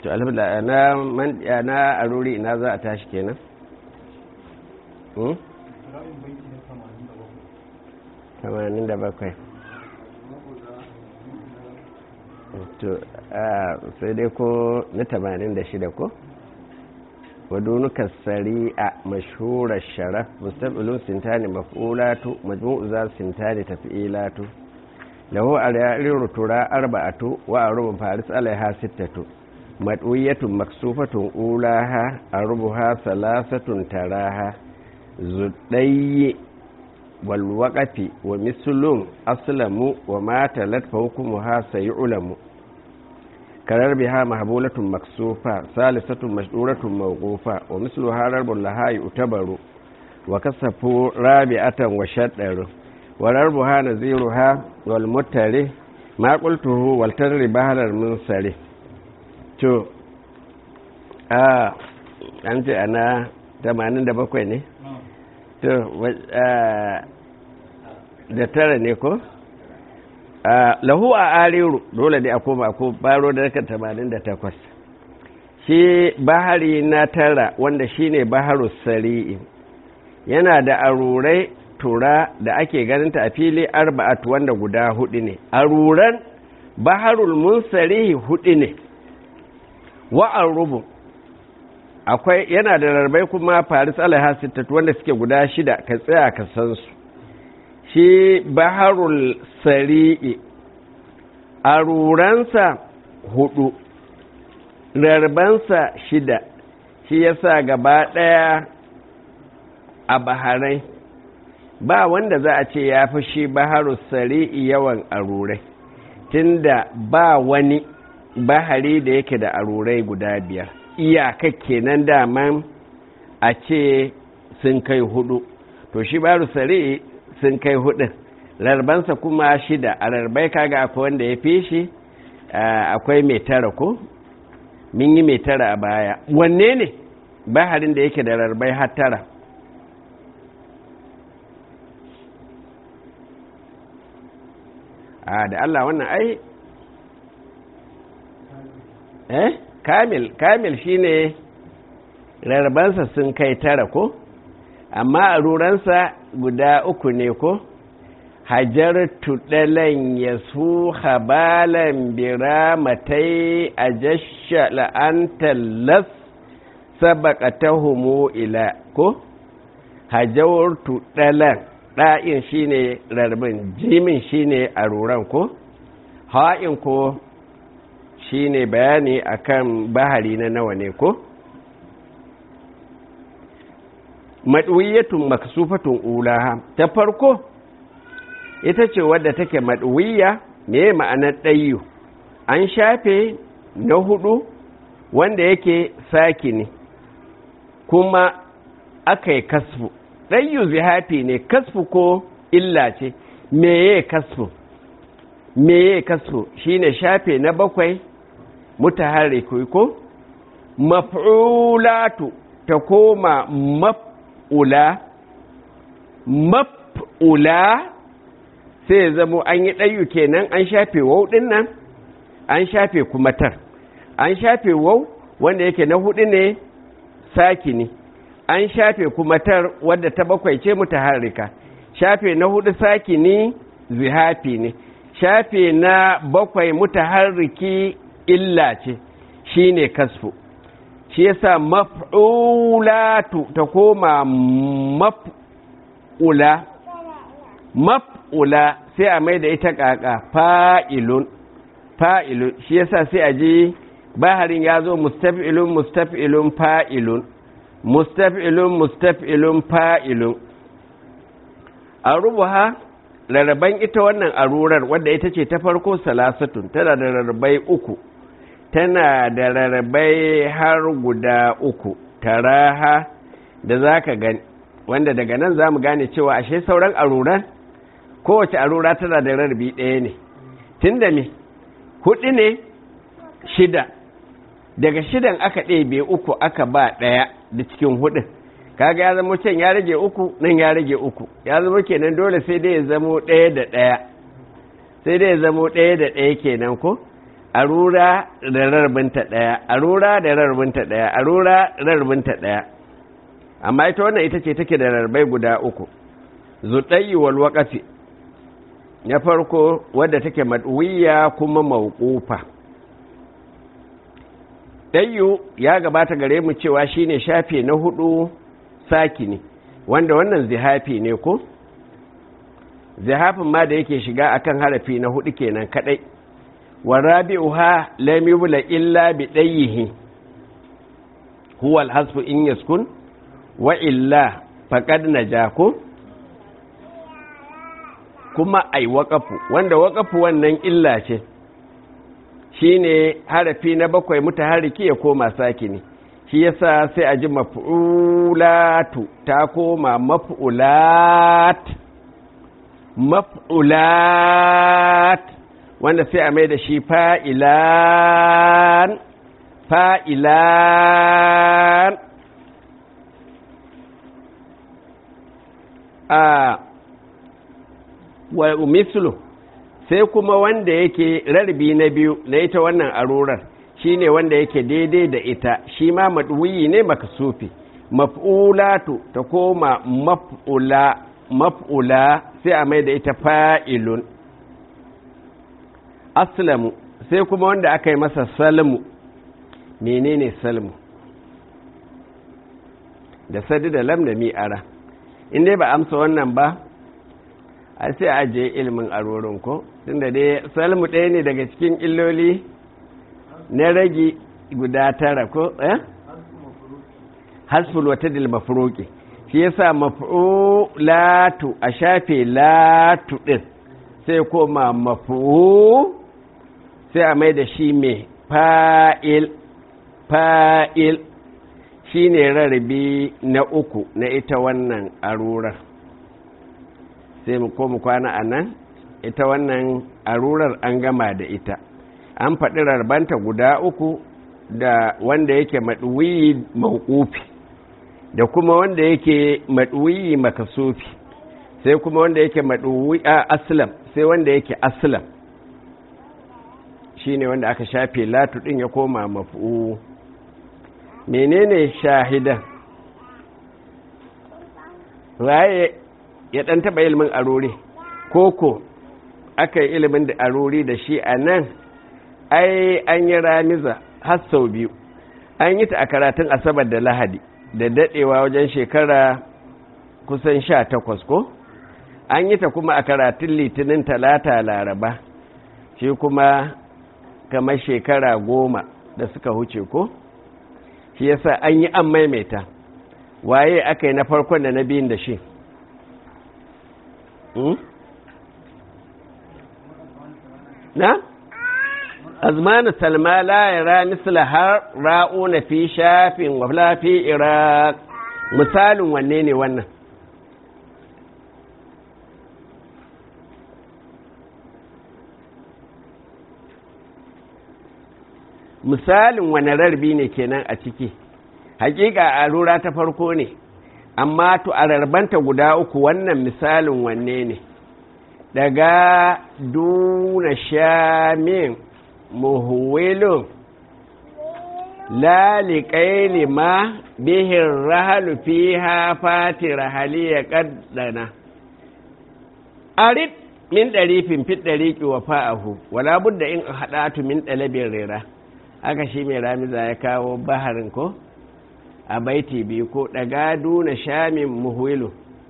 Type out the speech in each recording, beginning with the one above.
to alhamdulillah na man na aruri ina za a tashi kenan hmm 87 to sai dai ko na 86 ko wadunuka sari'a mashhurar sharaf mustaqbilun sintani maf'ulatu majmu'u za sintani taf'ilatu lahu ariru tura arba'atu wa arubun faris alaiha sittatu mad'uyatun maksufatun ulaha arubuha salasatun taraha zudayyi wal waqafi wa mislun aslamu wa ma talat fa hukmuha sayulamu karar biha mahbulatun maksufa salisatun mashduratun mawqufa wa misluha rarbun laha yu'tabaru wa kasafu rabi'atan wa shaddaru wa rarbuha naziruha wal muttari ma qultuhu wal tarri bahar min sari to a an ce ana 87 ne to da tara ne ko lahu a ariru dole ne a koma ko baro da daga 88 shi bahari na tara wanda shine baharu sari'i yana da arurai tura da ake ganinta a fili arba'at wanda guda hudu ne aruran baharul munsarihi hudu ne wa'an rubu akwai yana da rarbai kuma faris alaiha sittatu wanda suke guda shida ka tsaya ka san su shi baharul sari'i aruransa hudu rarbansa shida shi yasa gaba daya a baharai ba wanda za a ce ya fi shi baharul sari'i yawan arurai tunda ba wani bahari da yake da arurai guda biyar iyaka kenan daman a ce sun kai hudu to shi baharul sari'i sun kai hudun larbansa kuma shida a larbai kaga akwai wanda ya fi shi akwai mai tara ko min yi mai tara a baya wanne ne baharin da yake da larbai har tara a da Allah wannan ai eh kamil kamil shine rarbansa sun kai tara ko amma a ruransa guda uku ne ko hajar tuɗalan ya su habalan biramatai a jasha la'antar las sabaka ta homo ila ko hajar tuɗalan ɗa'in shi ne rarbin jimin shi ne a ruran ko ha'in ko shi ne bayani akan bahari na nawa ne ko maɗuwiyatun maksufatun ulaha ta farko ita ce wadda take maɗuwiya me ma'anar ɗayyu an shafe na hudu wanda yake saki ne kuma aka yi kasfu ɗayyu zihafi ne kasfu ko illa ce meye kasfu meye kasfu shine shafe na bakwai mutaharriku ko maf'ulatu ta koma maf ula maf'ula sai ya zamo an yi ɗayu kenan an shafe wau ɗin nan an shafe kuma tar an shafe wau wanda yake na hudu ne saki ne an shafe kuma tar wadda ta bakwai ce mutaharrika shafe na hudu saki ne zihafi ne shafe na bakwai mutaharriki illa ce shine kasfu shi yasa maf'ulatu ta koma maf'ula maf'ula sai a mai da ita kaka fa'ilun fa'ilun shi yasa sai a ji baharin ya zo mustaf'ilun mustaf'ilun fa'ilun mustaf'ilun mustaf'ilun fa'ilun a rubuha rarraban ita wannan arurar wadda ita ce ta farko salasatun tana da rarrabai uku tana da rarrabai har guda uku taraha da za ka gani wanda daga nan za mu gane cewa ashe sauran aruran kowace arura tana da rarrabi ɗaya ne tun da me hudu ne shida daga shidan aka ɗebe uku aka ba ɗaya da cikin hudun kaga ya zama can ya rage uku nan ya rage uku ya zama kenan dole sai dai ya zamo ɗaya da ɗaya sai dai ya zamo ɗaya da ɗaya kenan ko arura da rarbinta ɗaya arura da rarbinta ɗaya arura rarbinta ɗaya amma ita wannan ita ce take da rarbai guda uku zuɗayi wal waƙafi na farko wadda take maɗuwiya kuma mawqufa ɗayyu ya gabata gare mu cewa shine shafe na hudu saki ne wanda wannan zihafi ne ko zihafin ma da yake shiga akan harafi na hudu kenan kadai wa rabi'uha lam yubla illa bi dayyihi huwa al-hasfu in yaskun wa illa faqad najaku kuma ai waqafu wanda waqafu wannan illa ce shine harafi na bakwai mutaharriki ya koma sakini shi yasa sai a ji maf'ulatu ta koma maf'ulat maf'ulat wanda sai a mai da shi fa'ilan fa'ilan a wa mislu sai kuma wanda yake rarbi na biyu na ita wannan arurar shi ne wanda yake daidai da ita shi ma maɗuyi ne makasufi maf'ulatu ta koma maf'ula maf'ula sai a mai da ita fa'ilun aslamu sai kuma wanda aka yi masa salmu menene salmu da sadi da lam da mi'ara in dai ba amsa wannan ba a sai a je ilimin arorin ko tunda dai salmu ɗaya ne daga cikin illoli na rage guda tara ko eh hasful wata dil mafruqi shi yasa maf'ulatu a shafe latu din sai koma maf'u sai a mai da shi mai fa'il fa'il shine rarrabe na uku na ita wannan arurar sai mu koma kwana a nan ita wannan arurar an gama da ita an faɗi rarbanta guda uku da wanda yake maɗuwiyi mawqufi da kuma wanda yake maɗuwiyi makasufi sai kuma wanda yake maɗuwi a aslam sai wanda yake aslam shine wanda aka shafe latu ɗin ya koma mafu menene shahidan waye ya ɗan taɓa ilimin arori koko aka yi ilimin da arori da shi a nan ai an yi ramiza har sau biyu an yi ta a karatun asabar da lahadi da daɗewa wajen shekara kusan sha takwas ko an yi ta kuma a karatun litinin talata laraba shi kuma kamar shekara goma da suka huce ko shi yasa an yi an maimaita waye aka yi na farkon da na biyun da shi na? azmanu salma la yara misla har ra'una fi shafin wa fi iraq misalin wanne ne wannan misalin wane rarbi ne kenan a ciki hakika a rura ta farko ne amma to a rarbanta guda uku wannan misalin wanne ne daga duna shamin muhuwilun lalikai lima bihin rahalu fi hafati rahali ya kaddana arid min ɗarifin fit ɗariki wa fa'ahu wala budda in haɗatu min ɗalabin rera haka shi mai ramiza ya kawo baharin ko a baiti biyu ko daga duna shamin muhuwilu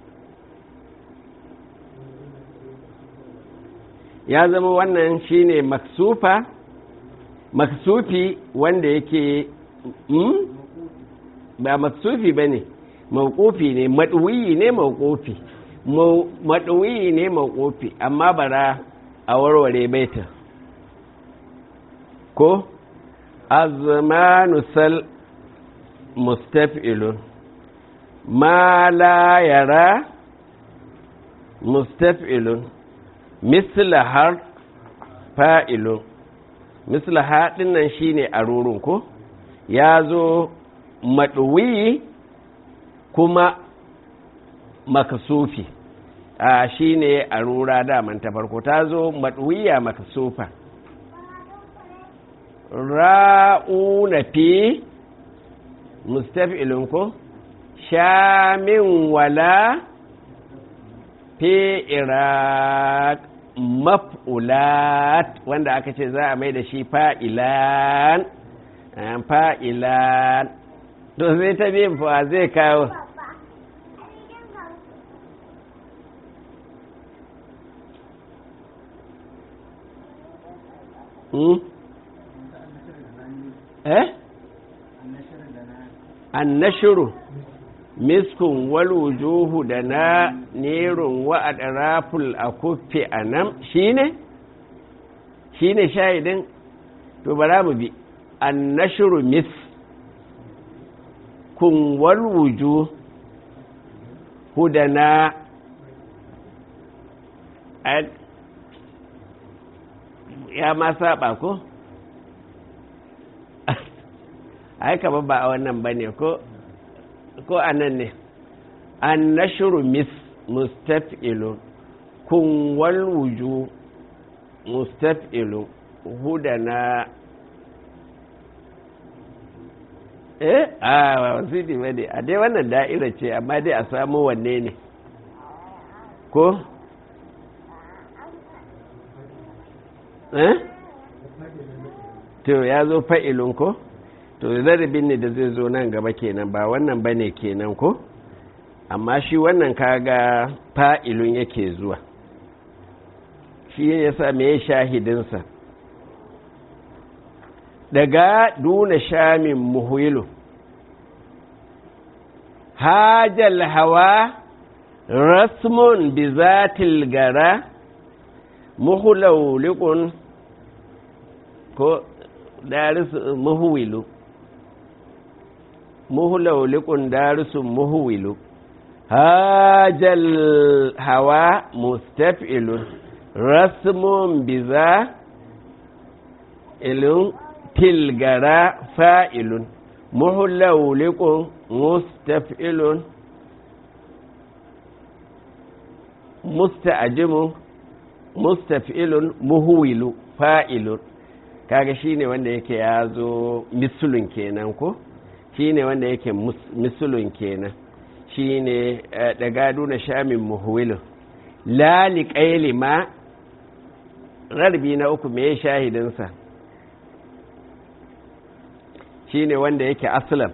ya zama wannan shine maksufa maksufi wanda yake mm? ba maksufi ba ne mawukofi ne maɗuwiyi ne mawukofi maɗuwiyi ne mawukofi amma bara a warware baitin ko azmanu sal mustaf'ilun ma la yara mustaf'ilun misla har fa'ilun misla haɗin nan shine a rurun ko ya zo maɗuwi kuma makasufi a shine a rura daman ta farko ta zo maɗuwiya makasufa ra'una fi mustaf'ilun ko shamin wala fi iraq maf'ulat wanda aka ce za a mai da shi fa'ilan fa'ilan to zai ta biyan fa zai kawo eh annashuru miskun walujuhu da na nerun wa adraful akuffi anam shine shine shahidin to bara mu bi annashuru mis kun walwuju hudana ya ma saba ko ai kama ba a wannan ba ne ko ko anan ne an nashuru mis mustaf'ilu kun walwuju mustaf'ilu hudana eh a wasiti ba ne a dai wannan da'ira ce amma dai a samu wanne ne ko eh to ya zo fa'ilun ko to zarabin ne da zai zo nan gaba kenan ba wannan ba ne kenan ko amma shi wannan kaga fa'ilun yake zuwa shi ya sa me shahidinsa daga duna shamin muhilu hajjal hawa rasmun bi zatil gara muhulaulikun ko darisu muhuwilu muhulaulikun darisun muhuwilu hajjal hawa mustaf'ilun rasmun bi za ilun tilgara fa'ilun muhulaulikun mustaf'ilun musta'ajimu mustaf'ilun muhuwilu fa'ilun kaga shine wanda yake ya zo misulun kenan ko shine wanda yake misulun kenan shine da gado na shamin muhuwilun lali ƙaili ma rarbi na uku me shahidinsa shine wanda yake aslam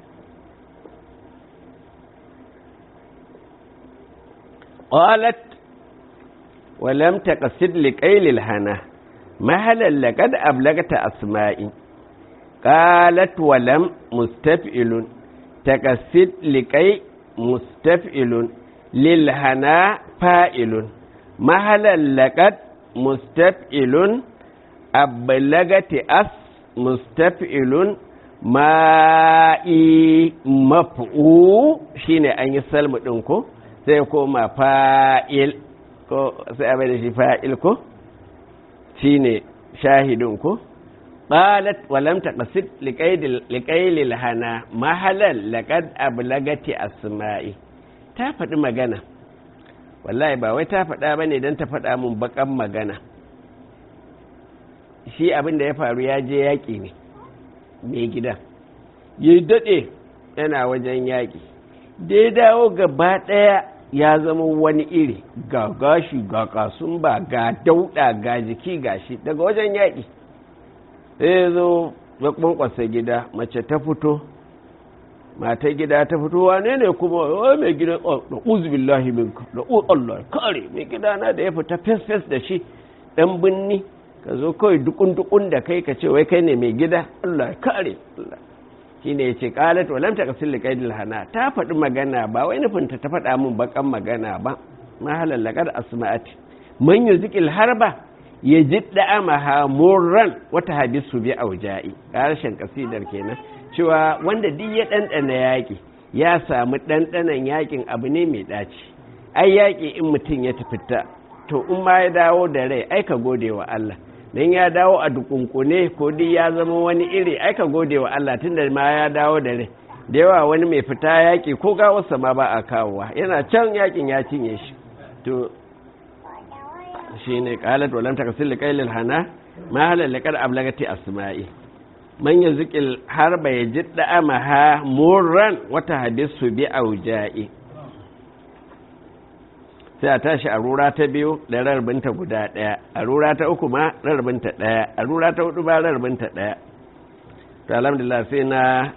qalat ولم تقصد لقيل الهنا مهلا لقد أبلغت أسمائي قالت ولم مستفئل تقصد لقي مستفئل للهنا فائل مهلا لقد مستفئل أبلغت أس مستفئل ma'i maf'u shine an yi salmu ɗin ko sai koma fa'il ko sai abai da shi fa'il ko shi ne shahidin ko ƙalat walam ta ƙasid liƙailil hana mahalar laƙad ablagati asma'i ta faɗi magana wallahi ba wai ta faɗa ba ne don ta faɗa mun baƙan magana shi abin da ya faru ya je yaƙi ne mai gida ya daɗe yana wajen yaƙi da ya dawo gaba ɗaya ya zama wani iri ga gashi ga kasun ba ga dauɗa ga jiki gashi daga wajen yaƙi sai zo ya kwankwasa gida mace ta fito mata gida ta fito wane ne kuma wai mai gida da uzubillahi minka da Allah kare mai gida na da ya fita fes fes da shi dan binni ka zo kawai dukun dukun da kai ka ce wai kai ne mai gida Allah kare Allah shine ya ce qalat wa lam taqsil li qaidil hana ta faɗi magana ba wai nufin ta ta faɗa min bakan magana ba ma halallakar asma'ati man yuzikil harba ya jidda amaha murran wata hadisu bi auja'i karshen kasidar kenan cewa wanda duk ya ɗanɗana yaƙi ya samu ɗanɗanan yaƙin abu ne mai ɗaci ai yaƙi in mutum ya tafi ta to in ma ya dawo da rai ai ka gode wa Allah dan ya dawo a dukunkune ko duk ya zama wani iri ai ka gode wa Allah tunda ma ya dawo da rai da yawa wani mai fita yaƙi ko gawarsa ma ba a kawowa yana can yaƙin ya cinye shi to shi ne ƙalat walam takasil liqailil hana ma halal liqad ablagati asma'i man ya zikil har bai ji da'amaha murran wata hadisu bi auja'i sai a tashi a rura ta biyu da rarbinta guda ɗaya a rura ta uku ma rarbinta ɗaya a rura ta hudu ba rarbinta ɗaya to alhamdulillah sai na